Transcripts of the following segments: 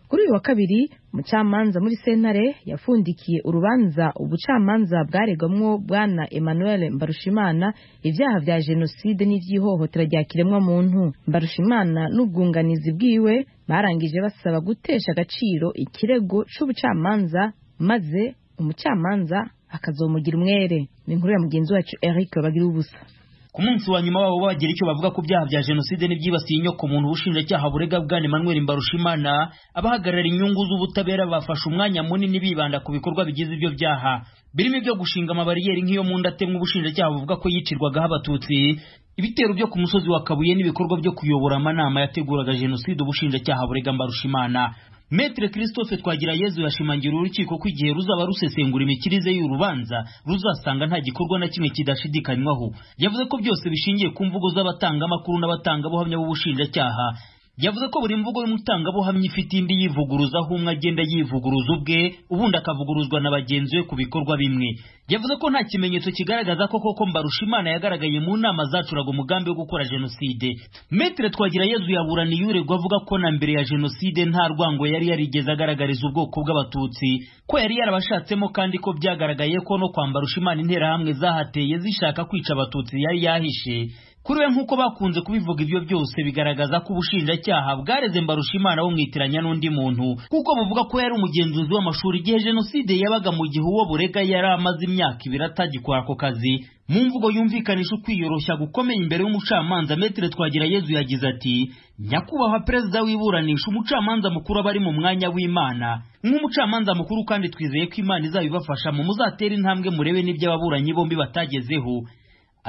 kuri uyu wa kabiri umucamanza muri sentare yafundikiye urubanza ubucamanza bwaregwamwo bwana emmanuel mbarushimana ibyaha bya jenoside n'iby'ihohotera rya kiremwamuntu mbarushimana n'ubwunganizi bwiwe barangije basaba gutesha agaciro ikirego c'ubucamanza maze umucamanza akazomugira umwere ni inkuru ya mugenzi wacu eric bagira ubusa ku munsi wa nyuma wabo bagira icyo bavuga ku byaha bya jenoside n'ibyibasiye inyokomuntu ubushinjacyaha burega bwa emmanuel mbarushimana abahagarara inyungu z'ubutabera bafashe umwanya munini bibanda ku bikorwa bigize ibyo byaha birimo ibyo gushinga amabariyeri nk'iyo mu nda atemwa ubushinjacyaha buvuga ko yicirwagaho abatutsi ibitero byo ku musozi wa kabuye n'ibikorwa byo kuyobora amanama yateguraga jenoside ubushinjacyaha burega mbarushimana Metre Christophe Twagira Yezu yashimangira urukiko ko igihe ruzaba rusesengura imikirize y'urubanza ruzasanga nta gikorwa na kimwe kidashidikanywaho yavuze ko byose bishingiye ku mvugo z'abatanga amakuru n'abatangabuhamya b'ubushinjacyaha yavuze ko buri mvugo y'umutangabuhamya ifite indi yivuguruza aho umwe agenda yivuguruza ubwe ubundi akavuguruzwa na bagenzi be ku bikorwa bimwe yavuze ko nta kimenyetso kigaragaza ko koko mbarushimana yagaragaye mu nama zacuraga umugambi wo gukora jenoside metere twagira yezu yaburaniye uregwa avuga ko na mbere ya jenoside nta rwango yari yarigeze agaragariza ubwoko bw'abatutsi ko yari yarabashatsemo kandi ko byagaragaye ko no kwambara ushimana interahamwe zahateye zishaka kwica abatutsi yari yahishe kuri we nk'uko bakunze kubivuga ibyo byose bigaragaza ko ubushinjacyaha bwareze mbarushimana bumwitiranya n'undi muntu kuko buvuga ko yari umugenzuzi w'amashuri igihe jenoside yabaga mu gihe uwo burega yari amaze imyaka ibiri atagikora ako kazi mu mvugo yumvikanisha ukwiyoroshya gukomeye imbere y'umucamanza metere twagira yezu yagize ati nyakubahwa perezida w'iburanisha umucamanza mukuru aba ari mu mwanya w'imana nk'umucamanza mukuru kandi twizeye ko imana izabibafasha mu muzatere intambwe murebe n'ibyo ababuranyi bombi batagezeho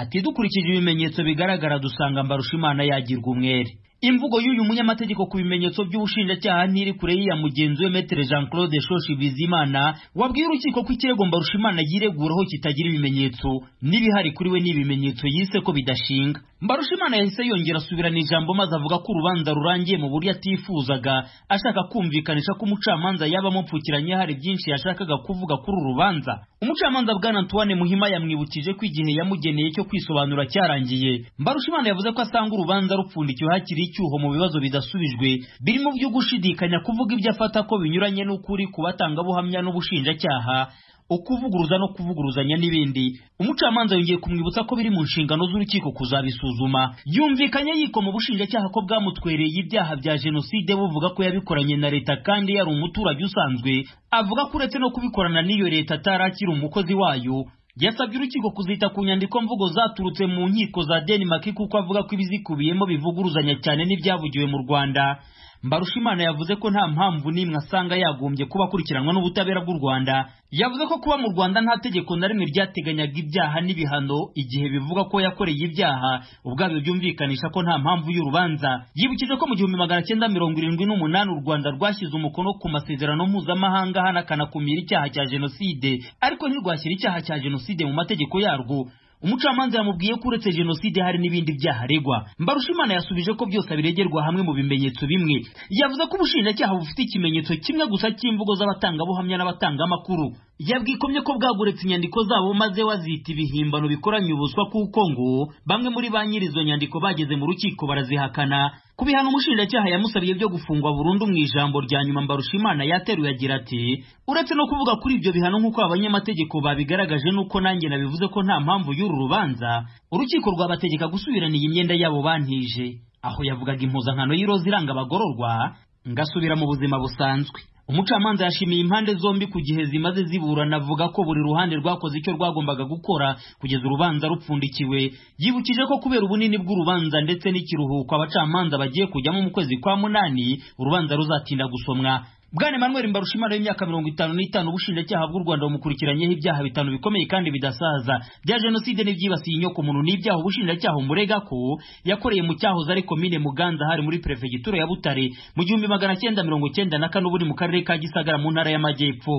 ati dukurikije ibimenyetso bigaragara dusanga mbarushimana yagirwa umwere imvugo y'uyu munyamategeko ku bimenyetso by'ubushinjacyaha ntiri kure y'iya mugenzi we metere jean claude shoshi bizimana wabwiye urukiko ko ikirego mbarushimana yireguraho kitagira ibimenyetso n'ibihari kuri we ni ibimenyetso yise ko bidashinga mbarushimana yahise yongera asubirana ijambo maze avuga ko urubanza rurangiye mu buryo atifuzaga ashaka kumvikanisha ko umucamanza yaba amupfukiranye hari byinshi yashakaga kuvuga kuri uru rubanza umucamanza bwana antoine muhima yamwibukije ko igihe yamugeneye cyo kwisobanura cyarangiye mbarushimana yavuze ko asanga urubanza rupfundikiwe hakiri icyuho mu bibazo bidasubijwe birimo byo gushidikanya kuvuga ibyo afata ko binyuranye n'ukuri ku batangabuhamya n'ubushinjacyaha ukuvuguruza no kuvuguruzanya n'ibindi umucamanza yongeye kumwibutsa ko biri mu nshingano z'urukiko kuzabisuzuma yumvikanye yikoma ubushinjacyaha ko bwamutwereye ibyaha bya jenoside buvuga ko yabikoranye na leta kandi yari umuturage usanzwe avuga ko uretse no kubikorana n'iyo leta atari akiri umukozi wayo yasabye urukiko kuzita ku nyandiko mvugo zaturutse mu nkiko za denmark kuko avuga ko ibizikubiyemo bivuguruzanya cyane n'ibyavugiwe mu rwanda mbarushimana yavuze ko nta mpamvu n'imwe asanga yagombye kuba akurikiranwa n'ubutabera bw'u rwanda yavuze ko kuba mu rwanda nta tegeko na rimwe ryateganyaga ibyaha n'ibihano igihe bivuga ko yakoreye ibyaha ubwabyo byumvikanisha ko nta mpamvu y'urubanza yibukije ko mu gihumbi magana cyenda mirongo irindwi n'umunani u rwanda rwashyize umukono ku masezerano mpuzamahanga hanakanakumira icyaha cya jenoside ariko ntirwashyira icyaha cya jenoside mu mategeko yarwo umucamanza yamubwiye ko uretse jenoside hari n'ibindi byaha aregwa mbarushimana yasubije ko byose abiregerwa hamwe mu bimenyetso bimwe yavuze ko ubushinjacyaha bufite ikimenyetso kimwe gusa cy'imvugo z'abatangabuhamya n'abatangamakuru yabwikomye ko bwaguretse inyandiko zabo maze wazita ibihimbano bikoranye ubuswa kuko ngo bamwe muri ba nyir'izo nyandiko bageze mu rukiko barazihakana ku bihano umushinjacyaha yamusabiye byo gufungwa burundu mu ijambo rya nyuma mbarushimana yateruye agira ati uretse no kuvuga kuri ibyo bihano nk'uko abanyamategeko babigaragaje n'uko nanjye nabivuze ko nta mpamvu y'uru rubanza urukiko rwabategeka gusubirana iyi myenda yabo bantije aho yavugaga impuzankano y'iroza iranga abagororwa ngasubira mu buzima busanzwe umucamanza yashimiye impande zombi ku gihe zimaze ziburana avuga ko buri ruhande rwakoze icyo rwagombaga gukora kugeza urubanza rupfundikiwe yibukije ko kubera ubunini bw'urubanza ndetse n'ikiruhuko abacamanza bagiye kujyamo mu kwezi kwa munani urubanza ruzatinda gusomwa bwana emmanuel mbarushimana w'imyaka mirongo itanu n'itanu ubushinjacyaha bw'u rwanda bumukurikiranyeho ibyaha bitanu bikomeye kandi bidasaza bya jenoside n'ibyibasiye inyokomuntu n'ibyaha ubushinjacyaha umurega ko yakoreye mu cyahoze ari komine muganza hari muri perefegitura ya butare mu gihumbi magana cyenda mirongo cyenda na kane ubu mu karere ka gisagara mu ntara y'amajyepfo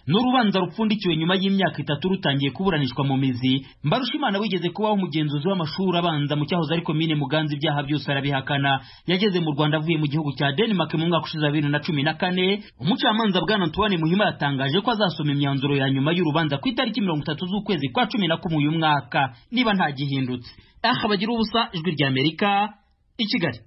n'urubanza rupfundikiwe nyuma y'imyaka itatu rutangiye kuburanishwa mu mizi mbarushimana wigeze kubaho umugenzuzi w'amashuri abanza mu cyahoze ari komine muganza ibyaha byose arabihakana yageze mu rwanda avuye mu gihugu cya denmark mu mwaka ushize bibiri na cumi na kane umucamanza bwana antoine muhima yatangaje ko azasoma imyanzuro ya nyuma y'urubanza ku itariki mirongo itatu z'ukwezi kwa cumi na kumwe uyu mwaka niba ntagihindutse aha bagira ubusa ijwi ry'amerika i kigali